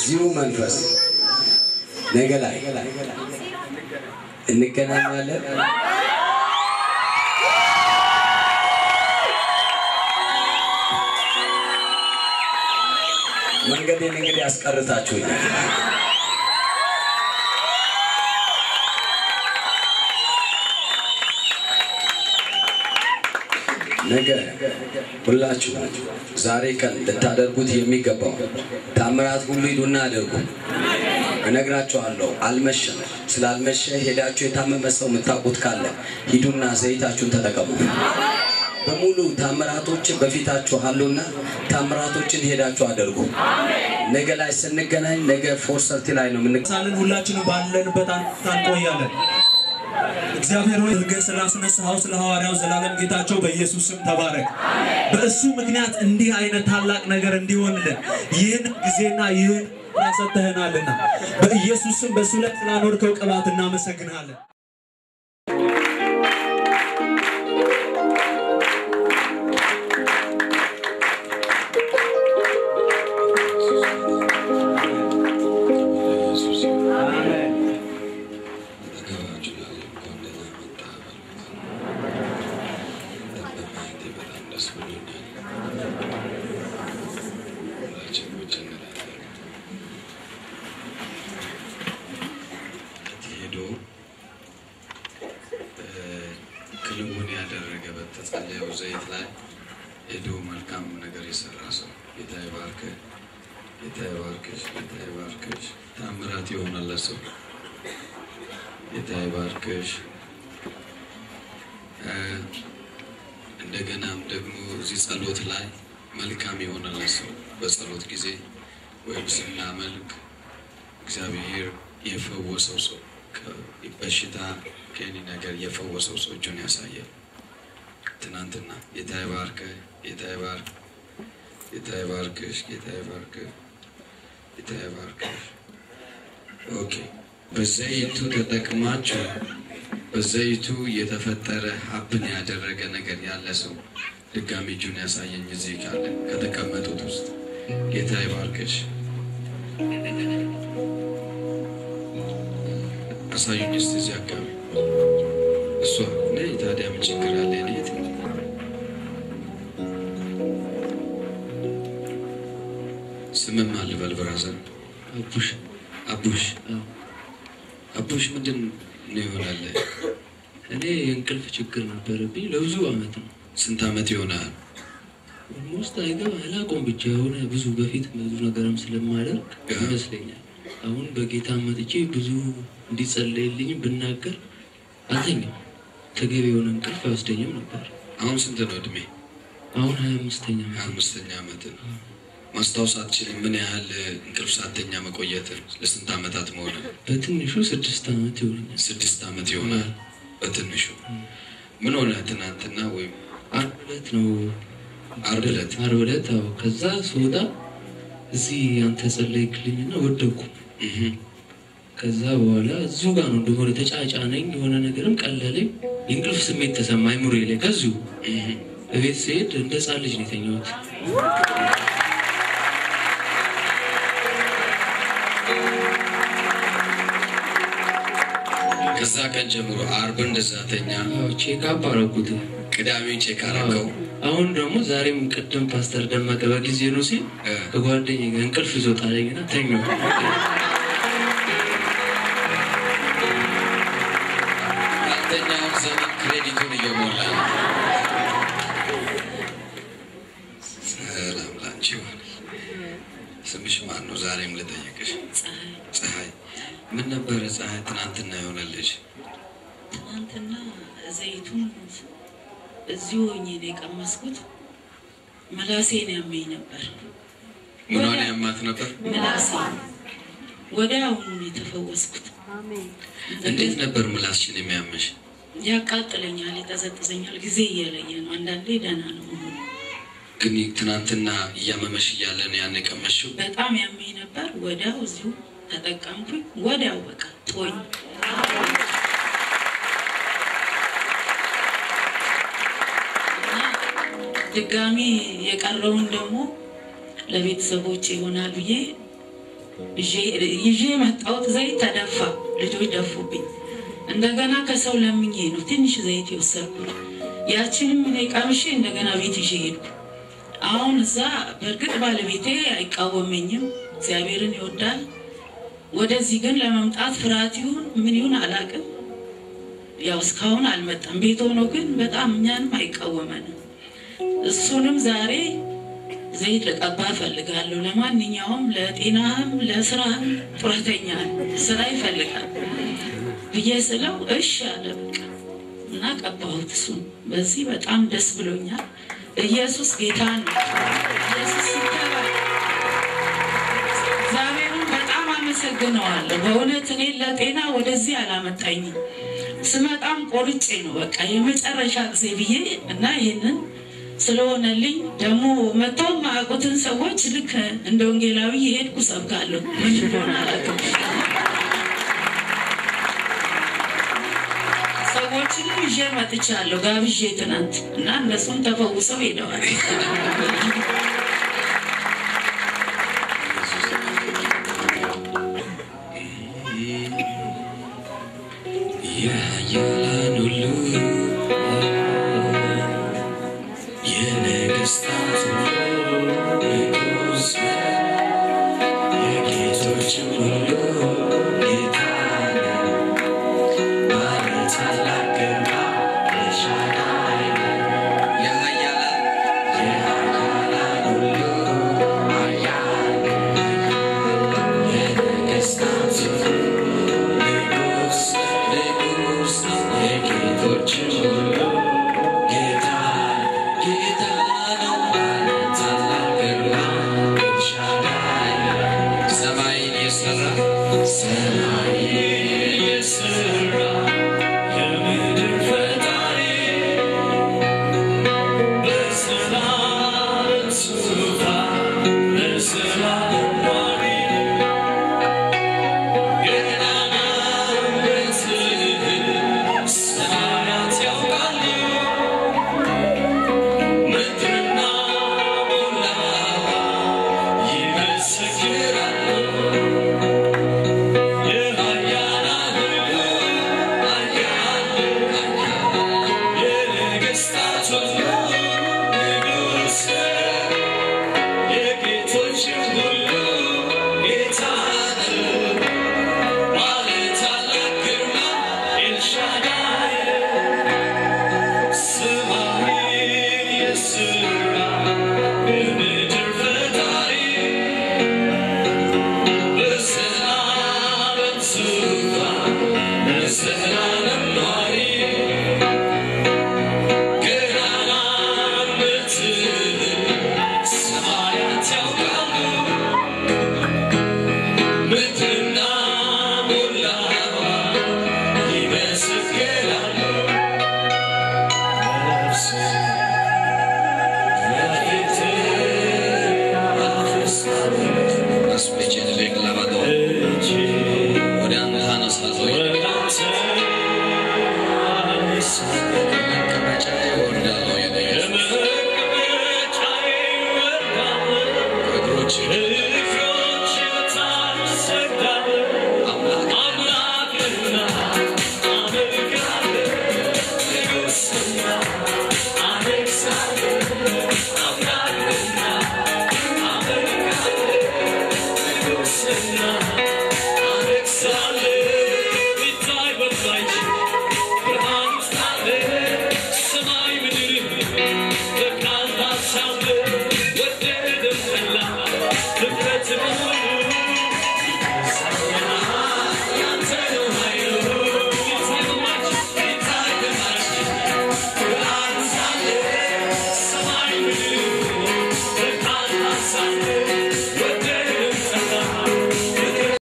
በዚሁ መንፈስ ነገ ላይ እንገናኛለን። መንገዴን እንግዲህ ያስቀርታችሁኛል። ነገ ሁላችሁ ዛሬ ቀን ልታደርጉት የሚገባው ታምራት ሁሉ ሂዱና አድርጉ። እነግራችኋለሁ፣ አልመሸም። ስላልመሸ ሄዳችሁ የታመመ ሰው የምታውቁት ካለ ሂዱና ዘይታችሁን ተጠቀሙ። በሙሉ ታምራቶችን በፊታችሁ አሉና ታምራቶችን ሄዳችሁ አድርጉ። ነገ ላይ ስንገናኝ ነገ ፎር ሰርቲ ላይ ነው የምን ሳልን ሁላችንም ባለንበት አንቆያለን። እግዚአብሔር ሆይ እርገ ስላስነሳኸው ስለ ሐዋርያው ዘላለም ጌታቸው በኢየሱስ ስም ተባረክ። በእሱ ምክንያት እንዲህ አይነት ታላቅ ነገር እንዲሆንልን ይህን ጊዜና ይህን ሰጥተህናልና በኢየሱስ ስም በእሱ ላይ ስላኖርከው ቅባት እናመሰግንሃለን። ሄዶ ክንውን ያደረገ በተጸለየው ዘይት ላይ ሄዶ መልካም ነገር የሰራ ሰው ጌታ ይባርክ፣ ጌታ ይባርክሽ፣ ጌታ ይባርክሽ። ታምራት የሆነለ ሰው ጌታ ይባርክሽ። እ እንደገናም ደግሞ እዚህ ጸሎት ላይ መልካም የሆነለ ሰው በጸሎት ጊዜ ወይም ስናመልክ እግዚአብሔር የፈወሰው ሰው በሽታ ከኒ ነገር የፈወሰው ሰው እጁን ያሳያል። ትናንትና ጌታ ይባርክ፣ ጌታ ይባርክ፣ ጌታ ይባርክሽ፣ ጌታ ይባርክ፣ ጌታ ይባርክሽ። ኦኬ። በዘይቱ ተጠቅማችሁ በዘይቱ የተፈጠረ ሀብን ያደረገ ነገር ያለ ሰው ድጋሚ እጁን ያሳየኝ እዚህ ካለ ከተቀመጡት ውስጥ ጌታ ይባርክሽ። አሳዩኝ እስቲ እዚህ አካባቢ እሷ ነይ። ታዲያ ምን ችግር አለ? እኔ የት ነኝ? ስምም አልበል ብራዘር አቡሽ አቡሽ አዎ። አቡሽ ምንድን ነው ይሆናል? እኔ የእንቅልፍ ችግር ነበረብኝ ለብዙ አመት ነው። ስንት ዓመት ይሆናል? ኦልሞስት አይገባ አላቆም ብቻ የሆነ ብዙ በፊት ብዙ ነገርም ስለማደርግ ያ። ይመስለኛል። አሁን በጌታ መጥቼ ብዙ እንዲጸለይልኝ ብናገር አልተኛም። ተገቢ የሆነ እንቅልፍ አይወስደኝም ነበር። አሁን ስንት ነው እድሜ? አሁን ሀያ አምስተኛ ሀያ አምስተኛ ዓመት ነው። ማስታወስ አትችልም? ምን ያህል እንቅልፍ ሳተኛ መቆየትን ለስንት ዓመታት መሆነ? በትንሹ ስድስት አመት ይሆነኛል። ስድስት ዓመት ይሆናል በትንሹ። ምን ሆነ ትናንትና ወይም አርብ ዕለት ነው ዓርብ ዕለት? አርብ ዕለት አዎ። ከዛ ስወጣ እዚህ አንተ ጸለይክልኝና ወደኩ። እህ ከዛ በኋላ እዚሁ ጋር ነው እንደሆነ ተጫጫነኝ፣ የሆነ ነገርም ቀለለኝ። የእንቅልፍ ስሜት ተሰማ አይምሮዬ ላይ። ከዚሁ እህ እቤት ስሄድ እንደ ሕፃን ልጅ ነው የተኛሁት። ከዛ ቀን ጀምሮ ዓርብ እንደዛ ተኛ፣ አዎ ቼክአፕ አረጉት። ቅዳሜ ቼክ አረገው። አሁን ደግሞ ዛሬም ቅድም ፓስተር ደመቀ በጊዜ ነው ሲል እ ከጓደኛዬ ጋር እንቅልፍ ይዞት አለኝና ተኛሁ። ያልተኛውን ዘመን ክሬዲቱን እየሞላ ነው። ሰላም ላንቺ ይሁን። ስምሽ ማን ነው? ዛሬም ልጠይቅሽ። ፀሐይ። ምን ነበረ ፀሐይ ትናንትና የሆነልሽ? ትናንትና ዘይቱን እዚሁ ሆኜ ነው የቀመስኩት። ምላሴን ያመኝ ነበር። ምኗን ያማት ነበር? ምላሴ ወዲያውኑ ነው የተፈወስኩት። እንዴት ነበር ምላስሽን የሚያምሽ? ያቃጥለኛል፣ ይጠዘጥዘኛል። ጊዜ እየለየ ነው። አንዳንዴ ደህና ነው መሆኑ። ግን ትናንትና እያመመሽ እያለ ነው ያን የቀመሽው? በጣም ያመኝ ነበር። ወዲያው እዚሁ ተጠቀምኩኝ። ወዲያው በቃ ጦኝ እና ድጋሚ የቀረውን ደግሞ ለቤተሰቦች ይሆናል ብዬ ይዤ የመጣሁት ዘይት ተደፋ። ልጆች ደፉብኝ። እንደገና ከሰው ለምኜ ነው ትንሽ ዘይት የወሰድኩት። ያችንም እኔ ቀምሼ እንደገና ቤት ይዤ ሄድኩ። አሁን እዛ በእርግጥ ባለቤቴ አይቃወመኝም፣ እግዚአብሔርን ይወዳል። ወደዚህ ግን ለመምጣት ፍርሃት ይሁን ምን ይሁን አላውቅም። ያው እስካሁን አልመጣም። ቤት ሆኖ ግን በጣም እኛንም አይቃወመንም። እሱንም ዛሬ ዘይት ልቀባ እፈልጋለሁ። ለማንኛውም ለጤናህም ለስራህም ጡረተኛ ስራ ይፈልጋል ብዬ ስለው እሺ አለ በቃ እና ቀባሁት። እሱን በዚህ በጣም ደስ ብሎኛል። ኢየሱስ ጌታ ነው። ኢየሱስ ይከበር። እግዚአብሔርን በጣም አመሰግነዋለሁ። በእውነት እኔ ለጤና ወደዚህ አላመጣኝም። ስመጣም ቆርጬ ነው በቃ የመጨረሻ ጊዜ ብዬ እና ይህንን ስለሆነልኝ ደግሞ መጥተው ማያውቁትን ሰዎች ልክ እንደ ወንጌላዊ የሄድኩ ሰብካለሁ። ምን እንደሆነ አላውቅም። ሰዎችንም ይዤ መጥቻለሁ ጋብዤ ትናንት እና እነሱም ተፈውሰው ሄደዋል። የኃያላን ሁሉ የነገሥታት ሁሉ ንጉሥ የጌቶችም ሁሉ ጌታ ባለ ታላቅ ግርማ ኤልሻዳይ የኃያላን የኃያላን ሁሉ ኃያል የነገሥታት ሁሉ ንጉሥ ንጉሥ የጌቶችም ሁሉ ጌታ ጌታ ነው ባለ ታላቅ ግርማ ኤልሻዳይ ሰማይን የሰራ ሰማይን የሠራ የምድር ፈጣሪ በሰላም ዙፋን በሰላም ኗሪ ገናናነትህን ሰማያት ያውቃሉ ምድርና ሞላዋ ይመሰክራሉ የኃያላን ሁሉ ኃያል የነገሥታት ሁሉ ንጉሥ የጌቶችም ሁሉ ጌታ ባለ ታላቅ ግርማ ኤልሻዳይ ሰማይን የሠራ የምድር ፈጣሪ በሰላም ዙፋን በሰላም ኗሪ ገናናነትህን ሰማያት ያውቃሉ ምድርና ሞላዋ ይመሰክራሉ ነፍሴ በፊትህ አፈስሳለሁ አስፔቼን ሌክ ለባዶ እጄ ወደ አንተ አነሳለሁ። ወደ አንተ አነሳለሁ። ከመቀመጫ እወርዳለሁ። የኔ ኢየሱስ ከመቀመጫዬ እወርዳለሁ። እግሮች እግሮቼ በታች እሰግዳለሁ። አምላክና አመልካለሁ። ንጉሥና አነግሣለሁ። አምላክና አመልካለሁ። ንጉሥና